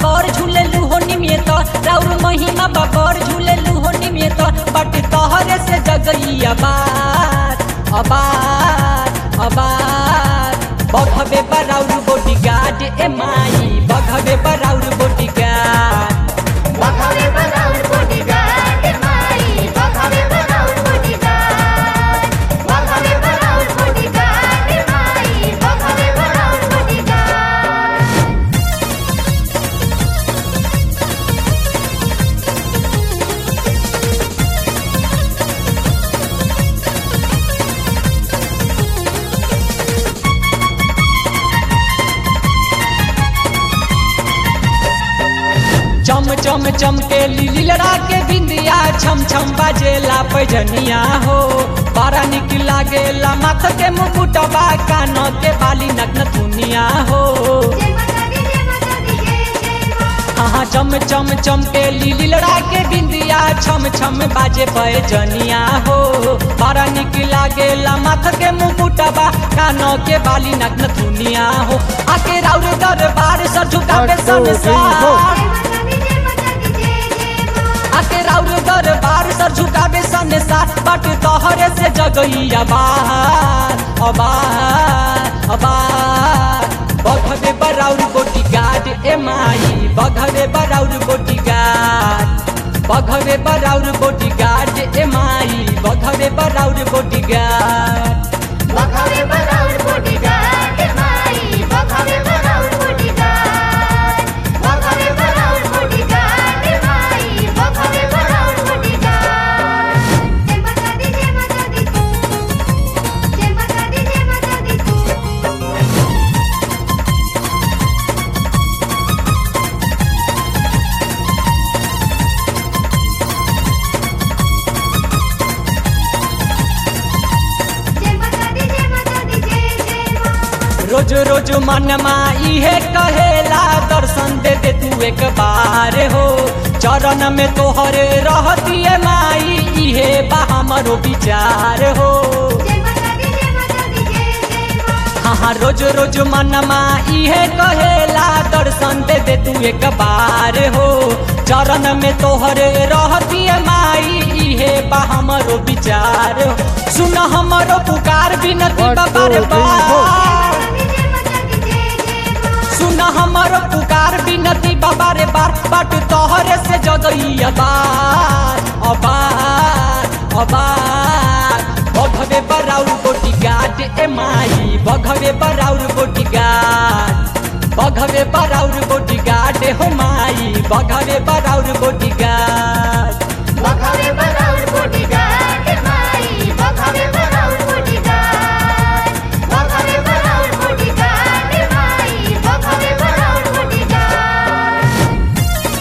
बाबर झूले लूहो निमियत राउर महिमा बाबर झूले लूहो निमियत बट तोहरे से जगई अबार अबार अबार बघबे बराउर बोटी गार्ड ए माई बघबे बराउर बोटी गार्ड बघावे बघावर बोटीगार्ड माई बघावे बघावर बोटीगार्ड बघावे बघावर बोटीगार्ड माई बघावे बघावर बोटीगार्ड चम चम चम के लिली लड़ा के बिंदिया छम छम बाजेला पैजनिया हो बड़ा निक लागेला माथ के मुकुटबा कान के बाली नग्न दुनिया हो जय माता दी जय माता दी जय जय मां हाँ चम चम चम के लिली लड़ा के बिंदिया छम छम बाजे पैजनिया हो बड़ा निक लागेला माथ के मुकुटबा कान के बाली नग्न दुनिया हो आके राउर दरबार सर झुकावे संसार जय माता दी जय माता दी जय जय मां आके राउर दरबार सर झुकावे संसार बट तोहरे से जगई अबार अबार अबार बघवे बराउर बोटी गार्ड ए माई बघवे बराउर बोटी गार्ड बघवे बराउर बोटी गार्ड ए माई बघवे बराउर बोटी गार्ड बघावे बघावर बोटीगार्ड माई बघावे बघावर बोटीगार्ड बघावे बघावर बोटीगार्ड माई बघावे बघावर बोटीगार्ड जय माता दी जय माता दी जय माता दी जय माता दी जय माता दी जय माता दी जय जय मां रोज रोज मनमा इहे कहेला दर्शन दे दे तू एक बार हो चरण में तोहरे रहती है माई इहे बा हमरो विचार हो जय माता दी जय माता दी जय जय मां हाँ हाँ रोज रोज मनमा इहे कहेला दर्शन दे दे तू एक बार हो चरण में तोहरे रहती है माई इहे बा हमरो विचार हो सुन हमरो पुकार बिनती बार बार जय माता दी जय जय मां सुन हमर पुकार बिनती बाबा रे बार बाट तोहरे से जगई अबार अबार अबार बघवे बराउर बोटी गाट ए माई बघवे बराउर बोटी गाट बघवे बराउर बोटी गाट हो माई बघवे बराउर बोटी गाट बघावे बघावर बोटीगार्ड माई बघावे बघावर बोटीगार्ड बघावे बघावर बोटीगार्ड माई बघावे बघावर बोटीगार्ड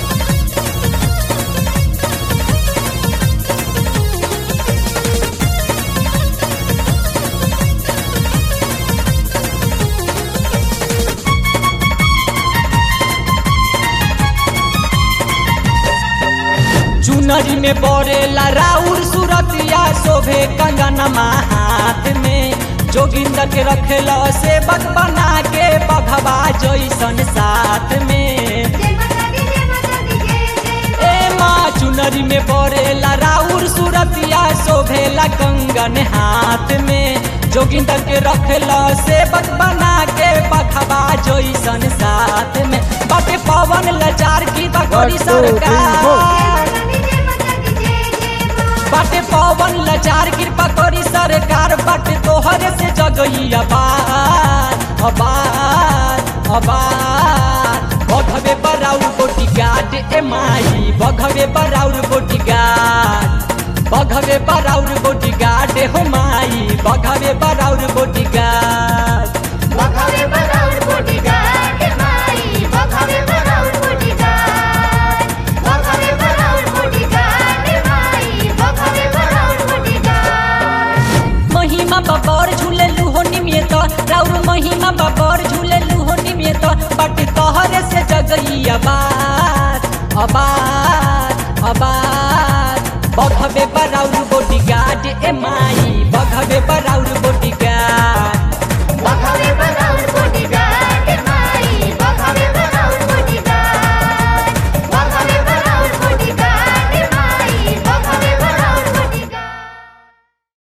चुनरी में बरेला राउर सुरतिया शोभे कंगनमा हाथ में जोगिंदर के रखेला सेवक बना के बघवा जैसन साथ में जय माता दी जय माता दी जय जय ए माँ चुनरी में बरेला राउर सुरतिया शोभेला कंगन हाथ में जोगिंदर के रखेला सेवक बना के बघवा जैसन साथ में बाटे पवन लचार की बगोरी सरकार जय माता दी जय माता दी जय जय मां बाटे पवन लचार कृपा करी सरकार बाटे तोहरे से जगई अबार अबार अबार बघवे बराउर बोटी गाट ए माई बघवे बराउर बोटी गाट बघवे बराउर बोटी गाट हो माई बघवे बराउर बोटी गाट बघावे बघावर बोटीगार्ड माई बघावे बघावर बोटीगार्ड बघावे बघावर बोटीगार्ड माई बघावे बघावर बोटीगार्ड महिमा बाबर झूले लूहो निमियत राउर महिमा बाबर झूले लूहो निमियत बट तोहरे से जगई अबार अबार अबार बघवे बराउर बोटी गार्ड ए माई